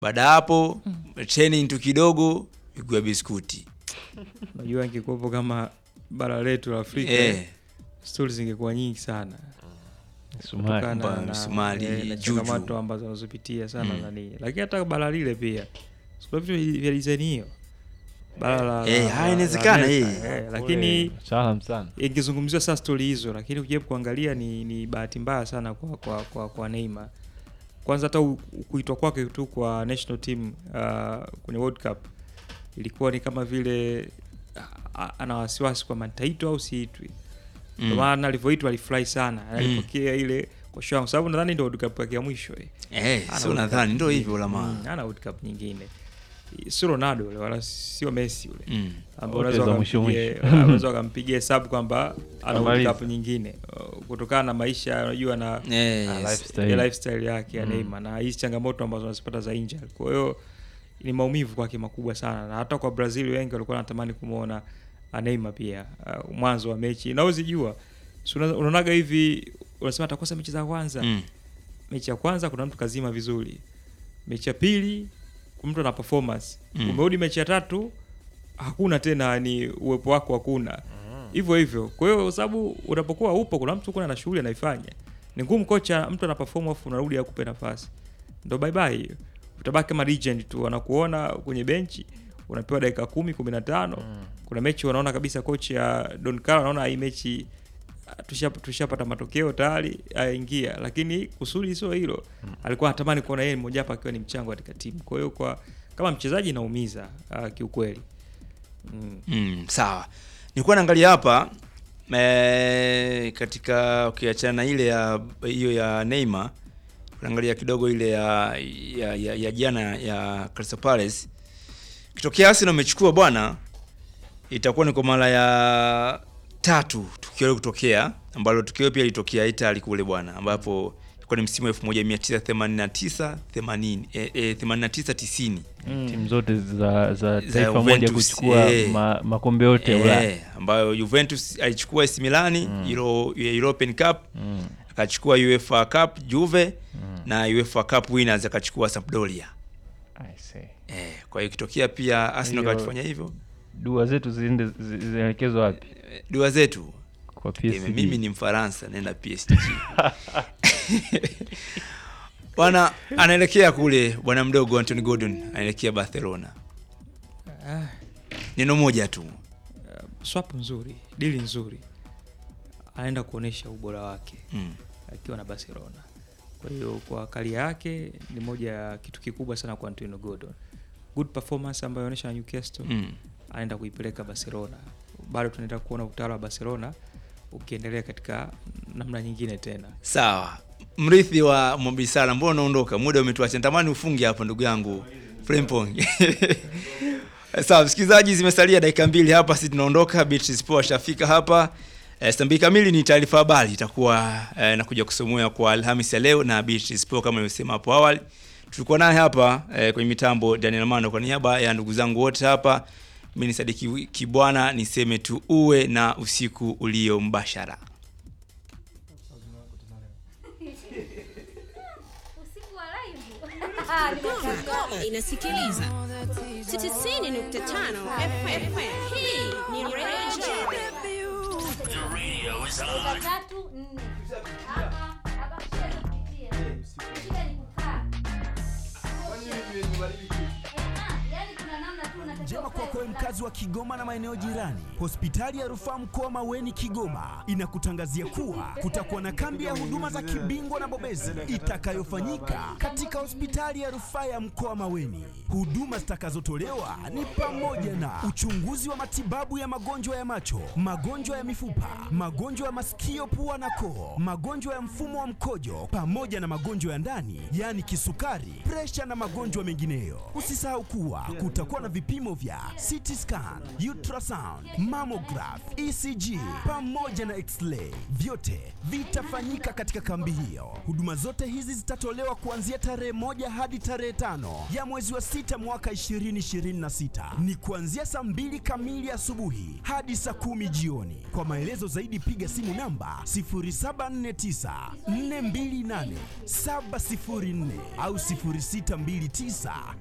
baada ya hapo training tu kidogo miguu ya biskuti Unajua ingekuwepo kama bara letu la Afrika eh, stori zingekuwa nyingi sana Sumari. kutokana Kwamba na, misumari, eh, na juju. changamoto ambazo wanazopitia sana Mm. nani, lakini hata bara lile pia sikuna vitu vya design hiyo bara la, Eh, la- haya, la- inawezekana, la eh. Amerika, eh, lakini Mtaalam sana. ingezungumziwa saa stori hizo, lakini ukijaribu kuangalia ni, ni bahati mbaya sana kwa kwa, kwa, kwa Neymar. Kwanza hata u- kuitwa kwake tu kwa national team uh, kwenye World Cup ilikuwa ni kama vile a- a- ana wasiwasi kwamba nitaitwa au siitwi. Ndio mm. maana alivyoitwa alifurahi sana, alipokea ile kwa shangwe, sababu nadhani ndio World Cup yake ya mwisho eh. eh, Ana sio World nadhani Cup ndo nyingine. hivyo lama Mm, ana World Cup nyingine, sio Ronaldo ule wala sio Messi ule mm. ambao Wote unaweza za mwisho wakampigia- mwisho. unaweza wakampigia hesabu kwamba ana World Amaliza. Cup nyingine uh, kutokana na maisha unajua na eh, Ah, yes. lifestyle. ya lifestyle yake ya Mm. Neymar na hizi changamoto ambazo anazipata za injury. Kwa hiyo ni maumivu kwake makubwa sana, na hata kwa Brazil wengi walikuwa wanatamani kumwona uh, Neymar pia uh, mwanzo wa mechi na uzijua si una- unaonaga hivi, unasema atakosa mechi za kwanza mm. mechi ya kwanza kuna mtu kazima vizuri, mechi ya pili kuna mtu ana performance Mm. umerudi mechi ya tatu hakuna tena, ni uwepo wako hakuna hivyo hivyo. Kwa hiyo kwa sababu unapokuwa upo, kuna mtu kuna na shughuli anaifanya, ni ngumu kocha, mtu ana perform afu unarudi akupe nafasi, ndo bye bye hiyo. Utabaki kama legend tu, wanakuona kwenye benchi unapewa dakika kumi kumi na tano kuna mechi wanaona kabisa kocha ya Don Carlo anaona hii mechi ah, tushapa- tushapata matokeo tayari aingia, lakini kusudi sio hilo. Alikuwa anatamani kuona yeye mmoja hapa akiwa ni mchango katika timu. Kwa hiyo kwa kama mchezaji inaumiza uh, kiukweli mm. Mm, sawa nilikuwa naangalia hapa eh, katika ukiachana na ile ya hiyo ya Neymar unaangalia kidogo ile ya ya, ya, ya jana ya Crystal Palace kitokea Arsenal amechukua bwana itakuwa ni kwa mara ya tatu tukio hilo kutokea ambalo tukio pia litokea Italy kule bwana ambapo ilikuwa ni msimu wa 1989 80 eh, eh, 89 90 Timu zote za za taifa Juventus, moja kuchukua eh. ma, makombe yote ya Ulaya. Eh, ambayo Juventus alichukua AC Milani Euro, European Cup Mm. akachukua UEFA Cup Juve na UEFA Cup winners akachukua Sampdoria. I see. Eh, kwa hiyo ikitokea pia Arsenal Hiyo- kafanya hivyo, Dua zetu ziende zi- zielekezwe wapi? eh, dua zetu Kwa eh, PSG. mimi ni Mfaransa naenda PSG. Bwana anaelekea kule bwana mdogo Anthony Gordon anaelekea Barcelona. ah, Neno moja tu. swap nzuri, dili nzuri, anaenda kuonesha ubora wake Mm. akiwa na Barcelona. Kwa hiyo kwa karia yake ni moja ya kitu kikubwa sana kwa Antonio Gordon. Good performance ambayo anaonyesha na Newcastle Mm. anaenda kuipeleka Barcelona. Bado tunaenda kuona utawala wa Barcelona ukiendelea katika namna nyingine tena. Sawa, mrithi wa Mobisala, mbona unaondoka? Muda umetuacha, natamani ufunge hapa ndugu yangu Frimpong. Sawa, msikilizaji, zimesalia dakika mbili hapa, sisi tunaondoka. Beatrice Poa ashafika hapa. Eh, saa mbili kamili ni taarifa habari itakuwa eh, nakuja kusomea kwa Alhamisi ya leo na Beatrice Poa kama nimesema hapo awali. Tulikuwa naye hapa eh, kwenye mitambo Daniel Mando, kwa niaba ya ndugu zangu wote hapa, mimi ni Sadiki Kibwana, niseme tu uwe na usiku ulio mbashara. Usiku wa live. Kigoma inasikiliza 90.5 FM. Hii ni Radio Dakika tatu nne. Hapa hapa shida ni kupitia. Shida ni kukaa. Eh, ah, yaani kuna namna tu unatakiwa Njema ukae kwako wewe ukaa. mkazi wa Kigoma na maeneo jirani. Hospitali ya Rufaa Mkoa Maweni Kigoma inakutangazia kuwa kutakuwa na kambi ya huduma za kibingwa na bobezi itakayofanyika katika hospitali ya Rufaa ya Mkoa Maweni. Huduma zitakazotolewa ni pamoja na uchunguzi wa matibabu ya magonjwa ya macho, magonjwa ya mifupa, magonjwa ya masikio, pua na koo, magonjwa ya mfumo wa mkojo pamoja na magonjwa ya ndani, yaani kisukari, presha na magonjwa mengineyo. Usisahau kuwa kutakuwa na vipimo vipimo vya CT scan, ultrasound, mammograph, ECG pamoja na x-ray. Vyote vitafanyika katika kambi hiyo. Huduma zote hizi zitatolewa kuanzia tarehe moja hadi tarehe tano ya mwezi wa sita mwaka 2026. Ni kuanzia saa mbili kamili asubuhi hadi saa kumi jioni. Kwa maelezo zaidi piga simu namba 0749 428 704 au 0629